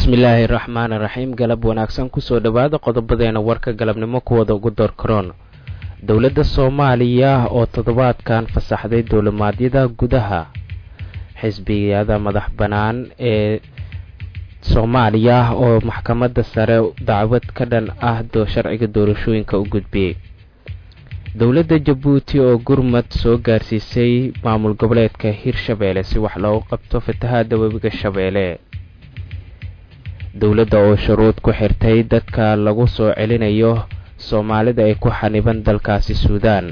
bismillaahi raxmaan raxiim galab wanaagsan kusoo dhowaada qodobadeena warka galabnimo kuwada ugu door karoon dowladda soomaaliya oo toddobaadkan fasaxday duulimaadyada gudaha xisbiyada madax bannaan ee soomaaliya oo maxkamadda sare dacwad ka dhan ah sharciga doorashooyinka u gudbiyey dowladda jabuuti oo gurmad soo gaarsiisay maamul goboleedka hirshabeelle si wax loogu qabto fatahaada webiga shabeelle dowladda oo shuruud ku xirtay dadka lagu soo celinayo soomaalida ay ku xaniban dalkaasi suudaan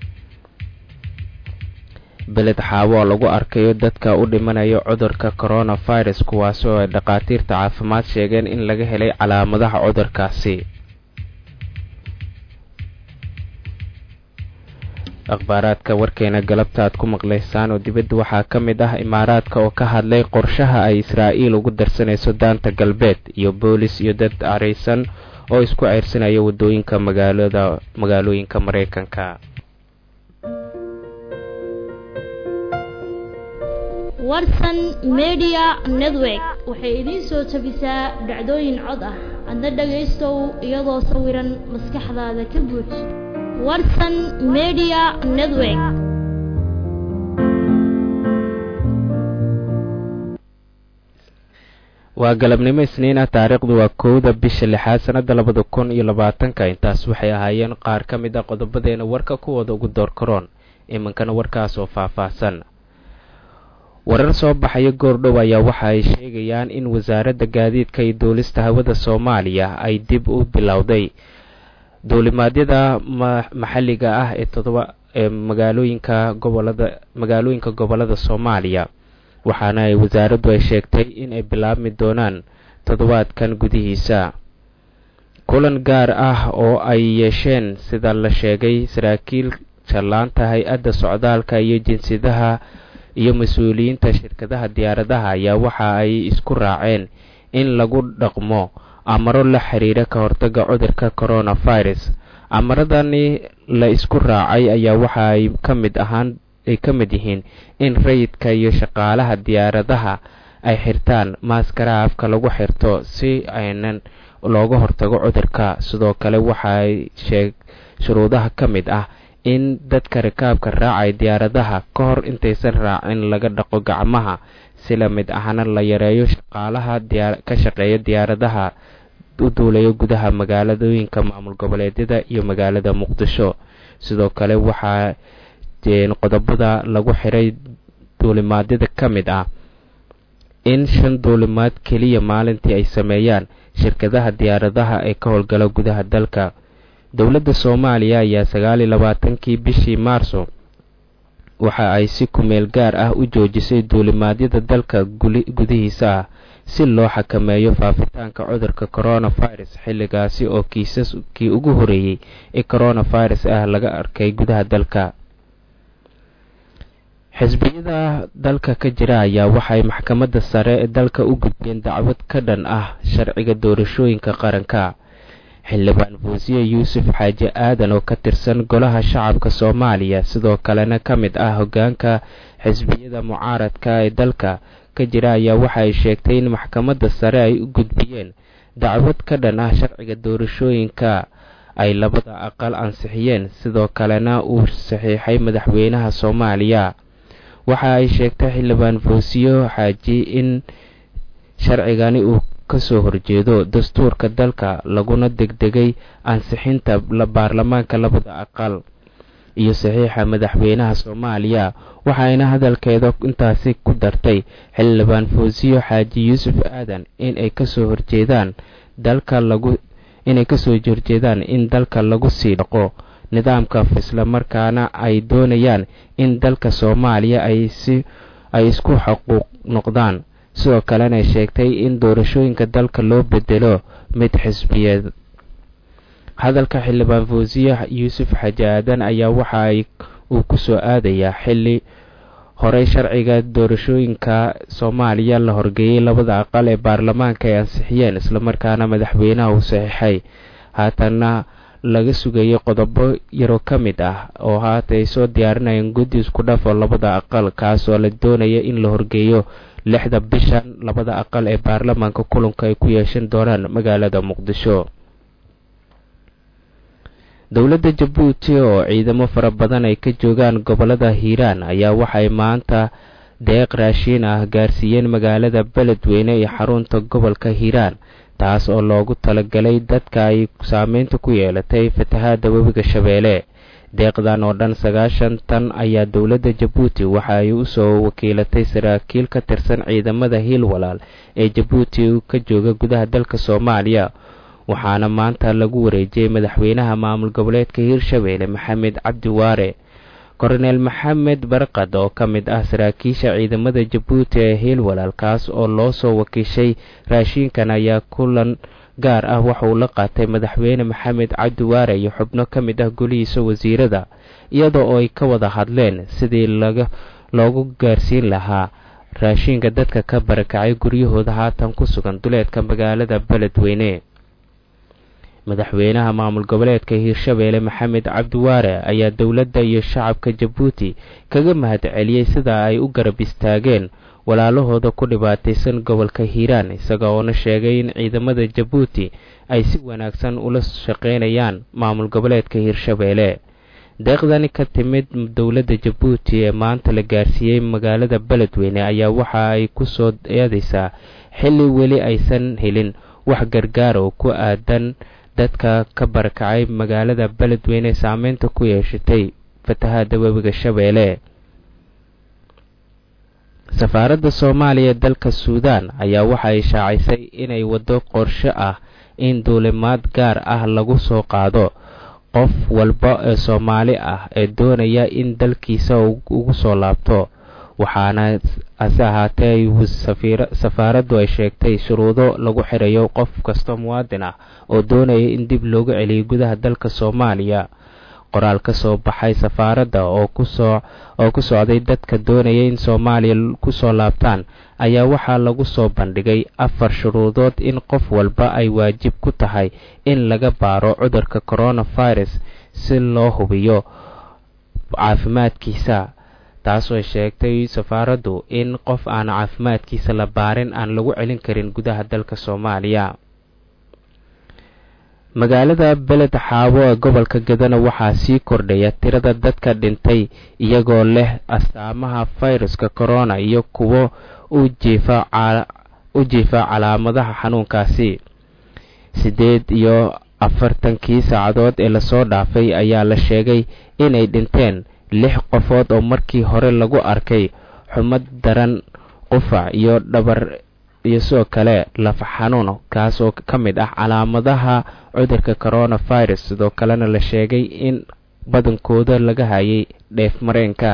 beled xaawo oo lagu arkayo dadka u dhimanayo cudurka coronavirus kuwaasoo ay dhakhaatiirta caafimaad sheegeen in laga helay calaamadaha cudurkaasi akhbaaraadka warkeena galabta aad ku maqlaysaan oo dibadda waxaa ka mid ah imaaraadka oo ka hadlay qorshaha ay israa'iil ugu darsanayso daanta galbeed iyo boolis iyo dad caraysan oo isku ceyrsanaya waddooyinka magaalada magaalooyinka maraykanka warsan media network waxay idiin soo tabisaa dhacdooyin cod ah adna dhagaystow iyadoo sawiran maskaxdaada ka buuj warsan media network waa galabnimo isniina taariikhdu waa kowda bisha lixaad sanada labada kun iyo labaatanka intaas waxay ahaayeen qaar ka mid a qodobadeena warka kuwooda ugu door karoon iminkana warkaas oo faah-faahsan warar soo baxaya goordhow ayaa waxa ay sheegayaan in wasaaradda gaadiidka iyo duulista hawada soomaaliya ay dib u bilowday duulimaadyada maxalliga ah ee todoba ee magaalooyinka gobolada magaalooyinka gobolada soomaaliya waxaana ay wasaaraddu ay sheegtay in ay bilaabmi doonaan toddobaadkan gudihiisa kulan gaar ah oo ay yeesheen sida la sheegay saraakiil jallaanta hay-adda socdaalka iyo jinsiyadaha iyo mas-uuliyiinta shirkadaha diyaaradaha ayaa waxa ay isku raaceen in lagu dhaqmo amaro la xiriira ka hortaga cudurka coronavirus amaradani la isku raacay ayaa waxa ay ka mid ahaan ay ka mid yihiin in rayidka iyo shaqaalaha diyaaradaha ay xirtaan maaskaraha afka lagu xirto si aynan looga hortago cudurka sidoo kale waxa ay sheeg shuruudaha ka mid ah in dadka rikaabka raacay diyaaradaha ka hor intaysan raacin laga dhaqo gacmaha si la mid ahna la yareeyo shaqaalaha ka shaqeeya diyaaradaha u duulayo gudaha magaaladooyinka maamul goboleedyada iyo magaalada muqdisho sidoo kale waxaa qodobada lagu xiray duulimaadyada ka mid ah in shan duulimaad keliya maalintii ay sameeyaan shirkadaha diyaaradaha ee ka howlgala gudaha dalka dowladda soomaaliya ayaa sagaal iyo labaatankii bishii maarso waxa ay si kumeel gaar ah u joojisay duulimaadyada dalka gudihiisa ah si loo xakameeyo faafitaanka cudurka coronavirus xilligaasi oo kiisaskii ugu horeeyey ee coronavirus ah laga arkay gudaha dalka xisbiyada dalka ka jira ayaa waxay maxkamadda sare ee dalka u gudbeen dacwad ka dhan ah sharciga doorashooyinka qaranka xildhibaan fuusiye yuusuf xaaji aadan oo ka tirsan golaha shacabka soomaaliya sidoo kalena ka mid ah hoggaanka xisbiyada mucaaradka ee dalka ka jira ayaa waxa ay sheegtay in maxkamadda sare ay u gudbiyeen dacwad ka dhan ah sharciga doorashooyinka ay labada aqal ansixiyeen sidoo kalena uu saxiixay madaxweynaha soomaaliya waxa ay sheegtay xildhibaan fuusiyo xaaji in sharcigani uu kasoo horjeedo dastuurka dalka laguna degdegay ansixinta baarlamaanka labada aqal iyo saxiixa madaxweynaha soomaaliya waxayna hadalkeeda intaasi ku dartay xildhibaan fuusiyo xaaji yuusuf aadan inay kasoo horjeedaan dalka lagu inay kasoo horjeedaan in dalka lagu sii dhaqo nidaamka islamarkaana ay doonayaan in dalka soomaaliya ay si ay isku xuquuq noqdaan sidoo kalena sheegtay in doorashooyinka dalka loo bedelo mid xisbiyeed hadalka xildhibaan fuusiye yuusuf xaaji aadan ayaa waxa ay uu ku soo aadayaa xilli horey sharciga doorashooyinka soomaaliya la horgeeyey labada aqal ee baarlamaanka ay ansixiyeen islamarkaana madaxweynaha uu saxiixay haatanna laga sugayay qodobo yaroo ka mid ah oo haata ay soo diyaarinayeen guddi isku dhafo labada aqal kaasoo la doonaya in la horgeeyo lixda bishan labada aqal ee baarlamaanka kulanka ay ku yeeshan doonaan magaalada muqdisho dowladda jabuuti oo ciidamo fara badan ay ka joogaan gobolada hiiraan ayaa waxay maanta deeq raashiin ah gaarsiiyeen magaalada beledweyne iyo xarunta gobolka hiiraan taas oo loogu talagalay dadka ay saameynta ku yeelatay fatahaada webiga shabeelle deeqdan oo dhan sagaashan tan ayaa dowladda jabuuti waxa ay usoo wakiilatay saraakiil ka tirsan ciidamada hiil walaal ee jabuuti ka jooga gudaha dalka soomaaliya waxaana maanta lagu wareejiyey madaxweynaha maamul goboleedka hiirshabeelle maxamed cabdi waare korneel maxamed barkad oo ka mid ah saraakiisha ciidamada jabuuti ee hiil walaal kaas oo loo soo wakiishay raashiinkan ayaa kulan gaar ah waxauu la qaatay madaxweyne maxamed cabdi waare iyo xubno ka mid ah golihiisa wasiirada iyadoo oo ay ka wada hadleen sidii laga loogu gaarsiin lahaa raashiinka dadka ka barakacay guryahooda haatan ku sugan duleedka magaalada beledweyne madaxweynaha maamul goboleedka hiirshabeelle maxamed cabdiwaare ayaa dowladda iyo shacabka jabuuti kaga mahad celiyey sida ay u garab istaageen walaalahooda ku dhibaataysan gobolka hiiraan isaga oona sheegay in ciidamada jabuuti ay si wanaagsan ula shaqeynayaan maamul goboleedka hiirshabeelle deeqdani ka timid dowladda jabuuti ee maanta la gaarsiiyey magaalada beledweyne ayaa waxa ay ku soo eedaysaa xilli weli aysan helin wax gargaar oo ku aadan dadka ka barakacay magaalada beledweyne saameynta ku yeeshatay fatahaada webiga shabeelle safaaradda soomaaliya ee dalka suudaan ayaa waxa ay shaacisay inay waddo qorshe ah in duulimaad gaar ah lagu soo qaado qof walba ee soomaali ah ee doonaya in dalkiisa ugu soo laabto waxaana hase ahaatee safaaraddu ay sheegtay shuruudo lagu xirayo qof kasta muwaadin ah oo doonaya in dib loogu celiyo gudaha dalka soomaaliya qoraal ka soo baxay safaaradda oo kusoo oo ku socday dadka doonaya in soomaaliya kusoo laabtaan ayaa waxaa lagu soo bandhigay afar shuruudood in qof walba ay waajib ku tahay in laga baaro cudurka coronavirus si loo hubiyo caafimaadkiisa taasoo sheegtay safaaraddu in qof aan caafimaadkiisa la baarin aan lagu celin karin gudaha dalka soomaaliya magaalada beled xaabo ee gobolka gadana waxaa sii kordhaya tirada dadka dhintay iyagoo leh astaamaha fayruska corona iyo kuwo u jiifa calaamadaha xanuunkaasi siddeed iyo afartankii saacadood ee lasoo dhaafay ayaa la sheegay inay dhinteen lix qofood oo markii hore lagu arkay xumad daran qufac iyo dhabar iyo sidoo kale lafa xanuun kaas oo ka mid ah calaamadaha cudurka coronavirus sidoo kalena la sheegay in badankooda laga hayay dheef mareenka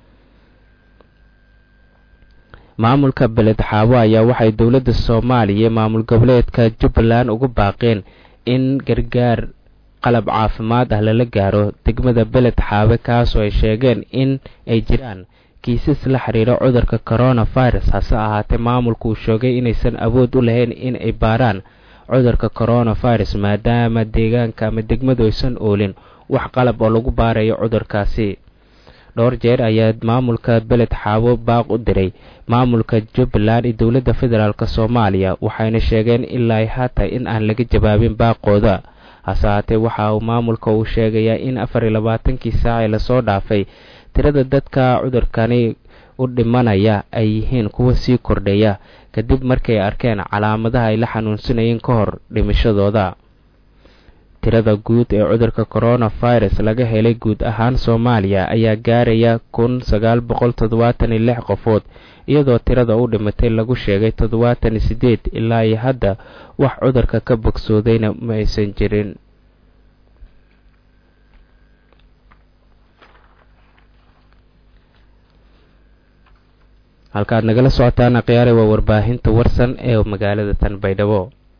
maamulka beled xaabo ayaa waxay dowladda soomaaliya maamul goboleedka jubbaland ugu baaqeen in gargaar qalab caafimaad ah lala gaaro degmada beled xaabe kaasoo ay sheegeen in ay jiraan kiisas la xiriira cudurka coronavirus hase ahaatee maamulku uu sheegay inaysan awood u lahayn in ay baaraan cudurka coronavirus maadaama deegaanka ama degmadu aysan oolin wax qalab oo lagu baarayo cudurkaasi dhowr jeer ayaa maamulka beled xaabo baaq u diray maamulka jubbaland iyo dowladda federaalk soomaaliya waxayna sheegeen ilaa haata in aan laga jawaabin baaqooda hase haatee waxa uu maamulka uu sheegayaa in afar iyo labaatankii saacee lasoo dhaafay tirada dadka cudurkani u dhimanaya ay yihiin kuwa sii kordhaya kadib markay arkeen calaamadaha ay la xanuunsanayeen ka hor dhimashadooda tirada guud ee cudurka coronavirus laga helay guud ahaan soomaaliya ayaa gaaraya kun sagaal boqol toddobaatan iyo lix qofood iyadoo tirada u dhimatay lagu sheegay toddobaatan iyo siddeed ilaa iyo hadda wax cudurka ka bogsoodayna ma aysan jirin halkaaad nagala socotaan akhyaare waa warbaahinta warsan ee magaalada tanbaydhabo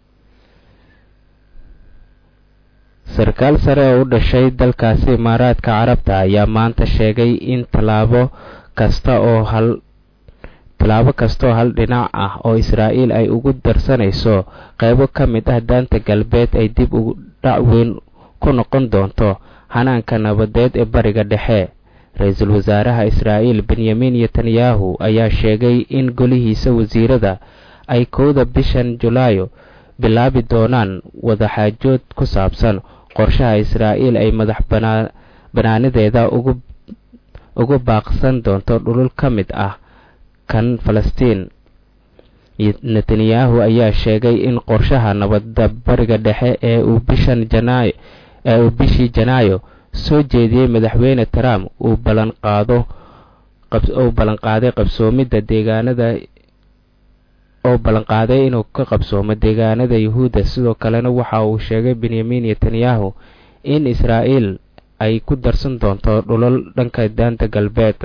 sarkaal sare oo u dhashay dalkaasi imaaraadka carabta ayaa maanta sheegay in tallaabo kasta oo hal tallaabo kastaoo hal dhinac ah oo israa'iil ay ugu darsanayso qaybo ka mid ah daanta galbeed ay dib ugu dhac weyn ku noqon doonto hanaanka nabadeed ee bariga dhexe ra-iisul wasaaraha israa'iil benyamin netanyahu ayaa sheegay in golihiisa wasiirada ay kowda bishan julaayo bilaabi doonaan wadaxaajood ku saabsan qorshaha israa'iil ay madax banaanadeeda ugu baaqsan doonto dhulul ka mid ah kan falastiin netanyahu ayaa sheegay in qorshaha nabadda bariga dhexe ee uu bishan janaayo ee uu bishii janaayo soo jeediyey madaxweyne trump uu ballanqaado uu ballanqaaday qabsoomidda deegaanada oo ballanqaaday inuu ka qabsoomo deegaanada yuhuudda sidoo kalena waxa uu sheegay benyamin netanyahu in israa'iil ay ku darsan doonto dhulal dhanka daanta galbeed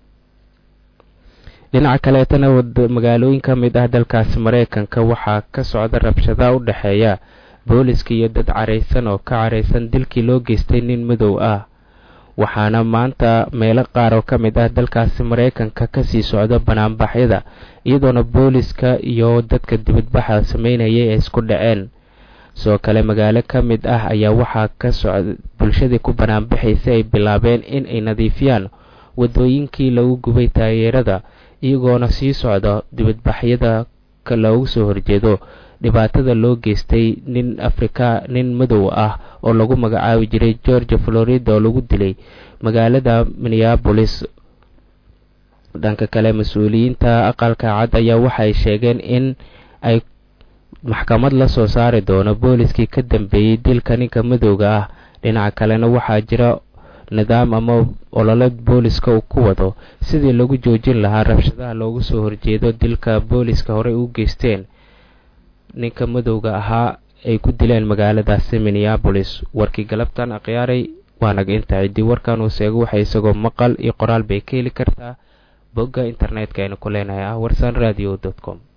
dhinaca kaleetana magaalooyin ka mid ah dalkaasi maraykanka waxaa ka socda rabshada u dhexeeya booliska iyo dad caraysan oo ka caraysan dilkii loo geystay nin madow ah waxaana maanta meelo qaar oo ka mid ah dalkaasi maraykanka kasii socda banaanbaxyada iyadoona booliska iyo dadka dibadbaxa sameynayay ay isku dhaceen sidoo kale magaalo ka mid ah ayaa waxaa ka socda bulshadii ku banaanbaxaysa ay bilaabeen in ay nadiifiyaan wadooyinkii lagu gubay taageerada iyagoona sii socda dibadbaxyada loogu soo horjeedo dhibaatada loo geystay nin afrika nin madow ah oo lagu magacaabi jiray georgia florida oo lagu dilay magaalada minneabolis dhanka kale mas-uuliyiinta aqalka cad ayaa waxay sheegeen in ay maxkamad la soo saari doono booliskii ka dambeeyey dilka ninka madowga ah dhinaca kalena waxaa jira nidaam ama olole booliska uu ku wado sidii lagu joojin lahaa rabshadaha loogu soo horjeedo dilka booliska horey u geysteen ninka madowga ahaa ay ku dileen magaaladaasi minneabolis warkii galabtan akhyaaray waa naga inta ciddii warkan uu seego waxay isagoo maqal iyo qoraal bay ka heli kartaa bogga internetka aynu ku leenahay ah warsan radio com